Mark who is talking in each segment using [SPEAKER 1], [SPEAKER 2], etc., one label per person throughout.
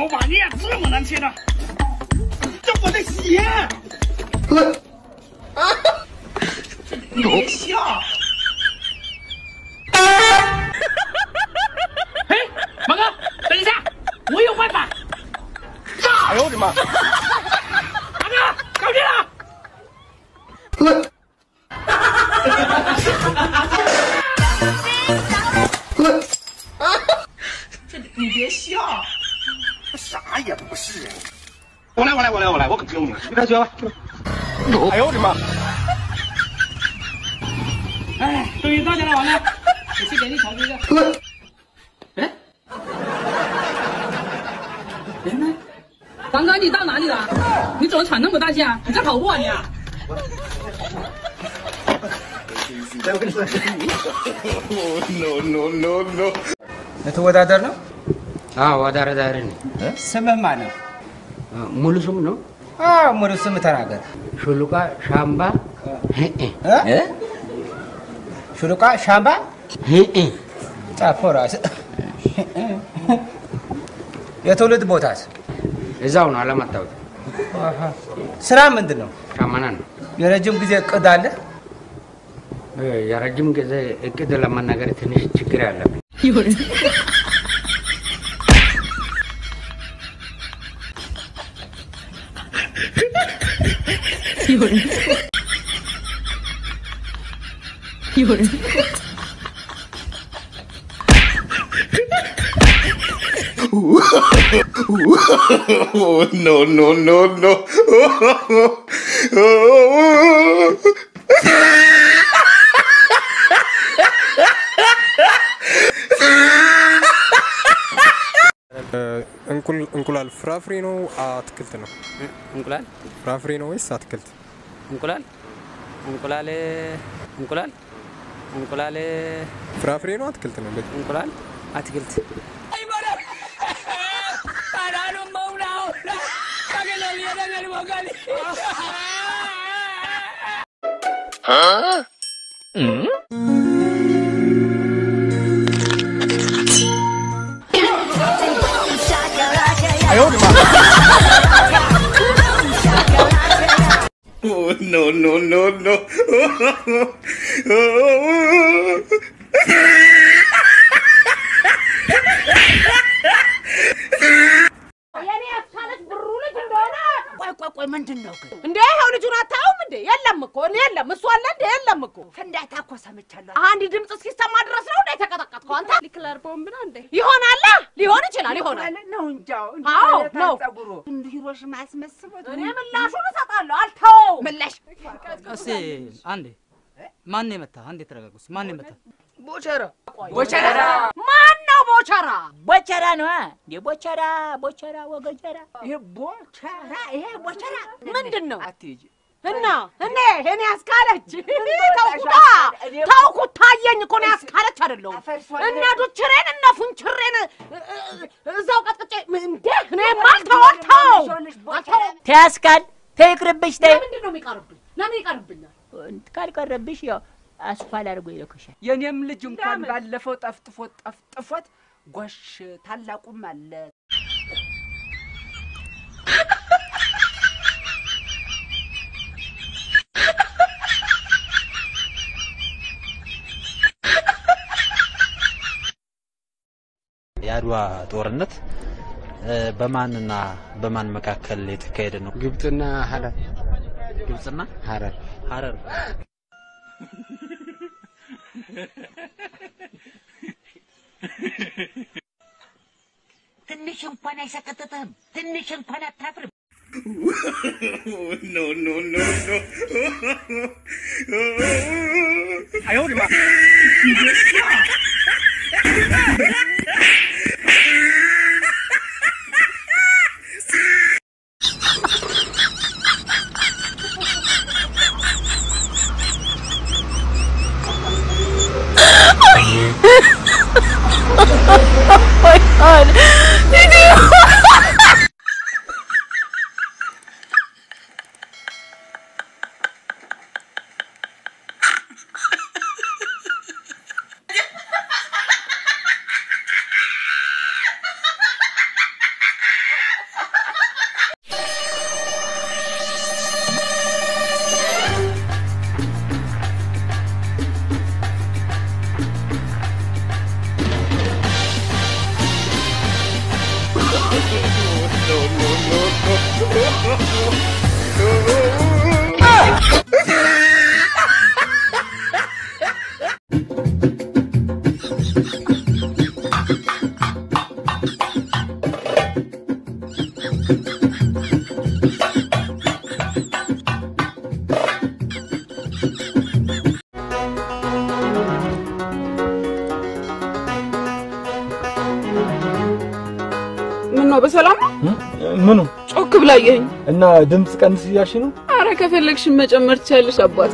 [SPEAKER 1] 把面这么难切的，这我的鞋！你别笑。哎，马哥，等一下，我有办法。哎呦我的妈！马哥，搞定了。这你别笑，这啥也不是。我来，我来，我来，我来，我可不用你了，你快学吧。哎呦我的妈！哎，终于到家了，王哥，我去给你调一个。哎，人呢？
[SPEAKER 2] 王哥，你到哪里了？你怎么喘那么大气啊？你在跑步啊你啊？
[SPEAKER 3] ልትወዳደር ነው?
[SPEAKER 4] አወዳዳሪ ነኝ።
[SPEAKER 3] ስምህ ማን ነው?
[SPEAKER 4] ሙሉ ስም ነው
[SPEAKER 3] አዎ፣ ሙሉ ስም ተናገር።
[SPEAKER 4] ሹሉቃ ሻምባ
[SPEAKER 3] እ? ሹሉቃ ሻምባ ጻፈው ራስህ። የትውልድ ቦታስ?
[SPEAKER 4] እዛው ነው አለማታወቅ
[SPEAKER 3] አሃ። ስራ ምንድን ነው?
[SPEAKER 4] ሻመና ነው።
[SPEAKER 3] የረጅም ጊዜ እቅድ አለ?
[SPEAKER 4] እ፣ የረጅም ጊዜ እቅድ ለመናገር ትንሽ ችግር ያለብኝ
[SPEAKER 2] 有人， 有人，有人，
[SPEAKER 5] Oh, no, no, no, no.
[SPEAKER 6] እንቁላል ፍራፍሬ ነው አትክልት ነው?
[SPEAKER 7] እንቁላል
[SPEAKER 6] ፍራፍሬ ነው ወይስ አትክልት?
[SPEAKER 7] እንቁላል እንቁላል እንቁላል እንቁላል
[SPEAKER 6] ፍራፍሬ ነው አትክልት ነው? በቃ
[SPEAKER 7] እንቁላል አትክልት
[SPEAKER 5] Oh, no, no, no, no.
[SPEAKER 8] የኔ ያስካለች ብሩ ልጅ እንደሆነ ቆይ ቆይ ቆይ ምንድን ነው ግን እንዴ ይኸው ልጁን አታዩም እንዴ የለም እኮ እኔ የለም እሱ አለ እንዴ የለም እኮ ፍንዳታ እኮ ሰምቻለሁ አንድ ድምፅ እስኪሰማ ድረስ ነው እንዴ የተቀጠቀጥከው አንተ ሊክለር ቦምብ ነው እንዴ ይሆናል ሊሆን ይችላል ይሆናል
[SPEAKER 9] ነው እንጃው
[SPEAKER 8] አዎ ነው
[SPEAKER 9] ጸጉሩ እንደ ሂሮሽማ ያስመስበት
[SPEAKER 8] እኔ ምላሹን እሰጣለሁ አልተወው ምላሽ
[SPEAKER 7] እስቲ አንዴ ማን የመታ አንዴ ተረጋጉ እስቲ ማን የመታ
[SPEAKER 9] ቦቸራ
[SPEAKER 8] ቦቸራ ማን ነው ቦቸራ
[SPEAKER 9] ቦቸራ ነው እንዴ ቦቸራ ቦቸራ ወገጀራ ይሄ ቦቸራ ይሄ ቦቸራ
[SPEAKER 8] ምንድን ነው
[SPEAKER 9] አትሂጂ
[SPEAKER 8] እና እኔ እኔ ያስካለች ተውኩታ ተውኩት ታየኝ እኮ ነው ያስካለች አይደለሁም እነ ዱችሬን እነ ፉንችሬን እ- እ- እዛው ቀጥቅጬ እንዴ እኔ ማልተወልተው
[SPEAKER 9] ተያስካል ተይቅርብሽ ተይ
[SPEAKER 8] ለምንድን ነው የሚቀርብኝ ለምን ይቀርብኛል
[SPEAKER 9] ካልቀረብሽ ያው አስኳል አድርጎ ይለኩሻል
[SPEAKER 10] የኔም ልጅ እንኳን ባለፈው ጠፍጥፎት ጠፍጥፎት ጎሽ ታላቁም አለ
[SPEAKER 11] የአድዋ ጦርነት እ፣ በማንና በማን መካከል የተካሄደ ነው?
[SPEAKER 4] ግብፅና ሀረር
[SPEAKER 11] ግብፅና
[SPEAKER 4] ሀረር
[SPEAKER 11] ሀረር
[SPEAKER 9] ትንሽ እንኳን አይሰቀጥጥህም ትንሽ እንኳን አታፍርም
[SPEAKER 5] Oh, no, no, no, no.
[SPEAKER 1] 哎呦我的妈！你别笑。
[SPEAKER 5] Oh,
[SPEAKER 2] በሰላም ነው?
[SPEAKER 12] ምኑ
[SPEAKER 2] ጮክ ብላ አየኸኝ።
[SPEAKER 12] እና ድምፅ ቀንስ እያልሽ ነው?
[SPEAKER 2] አረ ከፈለግሽን መጨመር ትችያለሽ አባቴ።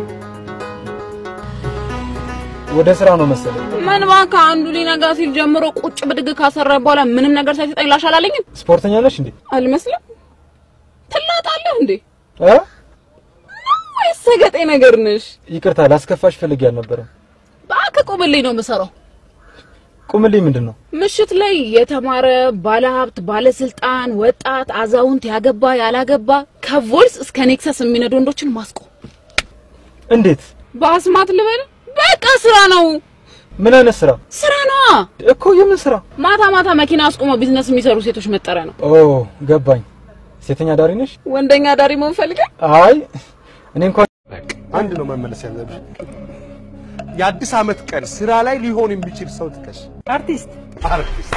[SPEAKER 12] ወደ ስራ ነው መሰለኝ።
[SPEAKER 2] ምን እባክህ አንዱ ሊነጋ ሲል ጀምሮ ቁጭ ብድግ ካሰራ በኋላ ምንም ነገር ሳይሰጠኝ ላሽ አላለኝም?
[SPEAKER 12] ስፖርተኛ ነሽ እንዴ?
[SPEAKER 2] አልመስልም? ትላጣለህ እንዴ?
[SPEAKER 12] እ?
[SPEAKER 2] ወይስ ሰገጤ ነገር ነሽ?
[SPEAKER 12] ይቅርታ ላስከፋሽ ፈልጌ አልነበረም።
[SPEAKER 2] እባክህ ቁምልኝ ነው የምሰራው።
[SPEAKER 12] ቁምልኝ ምንድን ነው?
[SPEAKER 2] ምሽት ላይ የተማረ ባለሀብት፣ ባለስልጣን፣ ወጣት፣ አዛውንት፣ ያገባ ያላገባ ከቮልስ እስከ ኔክሰስ የሚነዱ ወንዶችን ማስቆም።
[SPEAKER 12] እንዴት?
[SPEAKER 2] በአስማት ልበል? በቃ ስራ ነው።
[SPEAKER 12] ምን አይነት ስራ?
[SPEAKER 2] ስራ ነዋ
[SPEAKER 12] እኮ። የምን ስራ?
[SPEAKER 2] ማታ ማታ መኪና አስቆመው ቢዝነስ የሚሰሩ ሴቶች መጠሪያ ነው።
[SPEAKER 12] ኦ ገባኝ። ሴተኛ ዳሪ ነሽ?
[SPEAKER 2] ወንደኛ ዳሪ መሆን ፈልገህ?
[SPEAKER 12] አይ እኔ እንኳን
[SPEAKER 1] አንድ ነው መመለስ ያለብሽ። የአዲስ ዓመት ቀን ስራ ላይ ሊሆን የሚችል ሰው ጥቀሽ።
[SPEAKER 10] አርቲስት
[SPEAKER 1] አርቲስት።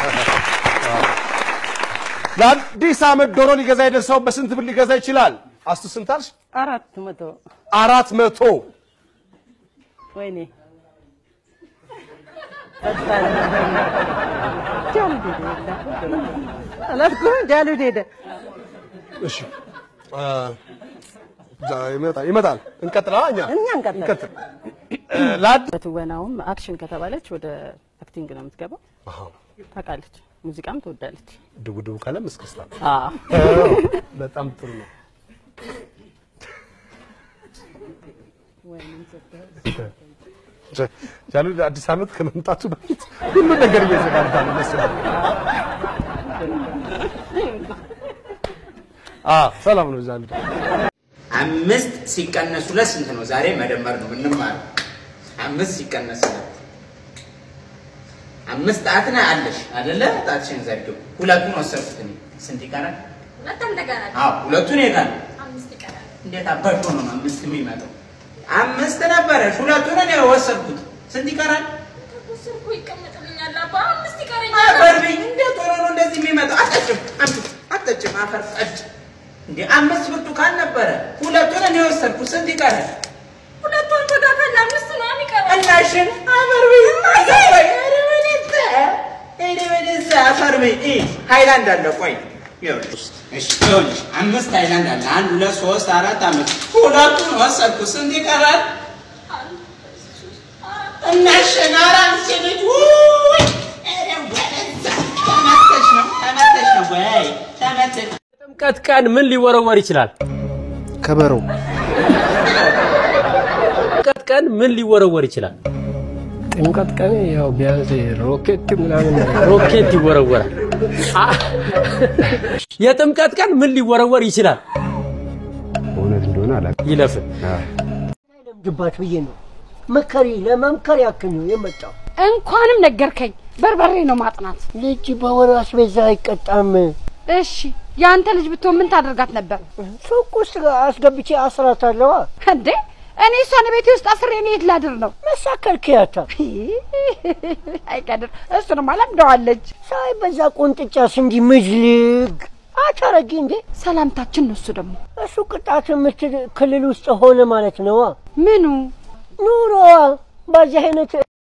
[SPEAKER 1] ለአዲስ ዓመት ዶሮ ሊገዛ ሄደ ሰው በስንት ብር ሊገዛ ይችላል? አስቱ ስንት አልሽ?
[SPEAKER 10] አራት መቶ
[SPEAKER 1] አራት መቶ
[SPEAKER 10] ወይኔ አላልኩም ጃሉድ ሄደ።
[SPEAKER 1] እሺ አ፣ ዛ- ይመጣል ይመጣል። እንቀጥላ እኛ
[SPEAKER 10] እኛ እንቀጥል።
[SPEAKER 1] እንቀጥል። ለአዲስ
[SPEAKER 10] በትወናውም አክሽን ከተባለች ወደ አክቲንግ ነው የምትገባው። ታውቃለች፣ ሙዚቃም ትወዳለች።
[SPEAKER 1] ድቡድቡ ካለም እስክስታ
[SPEAKER 10] አዎ።
[SPEAKER 1] በጣም ጥሩ ነው። ጃሉ አዲስ ዓመት ከመምጣቱ በፊት ሁሉ ነገር እየዘጋጋ ነው መሰለኝ። አዎ ሰላም ነው ጃሉ።
[SPEAKER 13] አምስት ሲቀነስ ሁለት ስንት ነው? ዛሬ መደመር ነው የምንማረው። አምስት ሲቀነስ ሁለት አምስት ጣት ነው አለሽ አይደለ? ጣትሽን ዘርጊው። ሁለቱን ወሰድኩት እኔ። ስንት ይቀራል? አዎ ሁለቱን ይቀራል። እንዴት አባሽ ሆኖ ነው አምስት የሚመጣው? አምስት ነበረሽ፣ ሁለቱን እኔ ወሰድኩት። ስንት ይቀራል? አፈር ብኝ። እንዴት ሆኖ ነው እንደዚህ የሚመጣው? አጠጭም አምጡ፣ አጠጭም አፈር ጠጭ። እንዴ አምስት ብርቱካን ነበረ፣ ሁለቱን እኔ ወሰድኩት። ስንት ይቀራል? ሁለቱን ብርቱካን አምስት ነው የሚቀረው። እናሽን አፈር ብኝ። አፈር ብኝ። ኧረ ወደዛ፣ ኧረ ወደዛ፣ አፈር ብኝ። እ ሃይላንድ አለ፣ ቆይ ይኸውልሽ፣ እሺ ይኸውልሽ፣ አምስት ሃይላንድ አለ። አንድ ሁለት ሶስት አራት አምስት፣ ሁለቱን ወሰድኩት። ስንት ይቀራል? እናሽን አራት ልጅ ውይ፣ ኧረ ወደዛ፣ ተመተሽ ነው ተመተሽ ነው ወይ ተመተሽ
[SPEAKER 14] ጥምቀት ቀን ምን ሊወረወር ይችላል?
[SPEAKER 1] ከበሮ።
[SPEAKER 14] ጥምቀት ቀን ምን ሊወረወር ይችላል?
[SPEAKER 15] ጥምቀት ቀን ያው ቢያንስ ሮኬት ምናምን
[SPEAKER 14] ሮኬት ይወረወራል። አ- የጥምቀት ቀን ምን ሊወረወር ይችላል?
[SPEAKER 15] እውነት እንደሆነ አላውቅም።
[SPEAKER 14] ይለፍ
[SPEAKER 16] ግባት ብዬ ነው መከሪ ለመምከር ያክል ነው የመጣው።
[SPEAKER 8] እንኳንም ነገርከኝ። በርበሬ ነው ማጥናት።
[SPEAKER 16] ልጅ በወር አስቤዛ አይቀጣም።
[SPEAKER 8] እሺ የአንተ ልጅ ብትሆን ምን ታደርጋት ነበር?
[SPEAKER 16] ሱቅ ውስጥ አስገብቼ አስራታለዋ።
[SPEAKER 8] እንዴ እኔ እሷን ቤቴ ውስጥ አስሬ እኔ የት ላድር ነው?
[SPEAKER 16] መሳከልክያታ
[SPEAKER 8] አይቀድር እሱንማ ለምደዋለች።
[SPEAKER 16] ሳይ በዛ ቁንጥጫስ እንዲህ ምዝልግ አታረጊ እንዴ።
[SPEAKER 8] ሰላምታችን ነው እሱ ደግሞ
[SPEAKER 16] እሱ ቅጣት የምትል ክልል ውስጥ ሆነ ማለት ነዋ።
[SPEAKER 8] ምኑ
[SPEAKER 16] ኑሮዋ በዚህ አይነት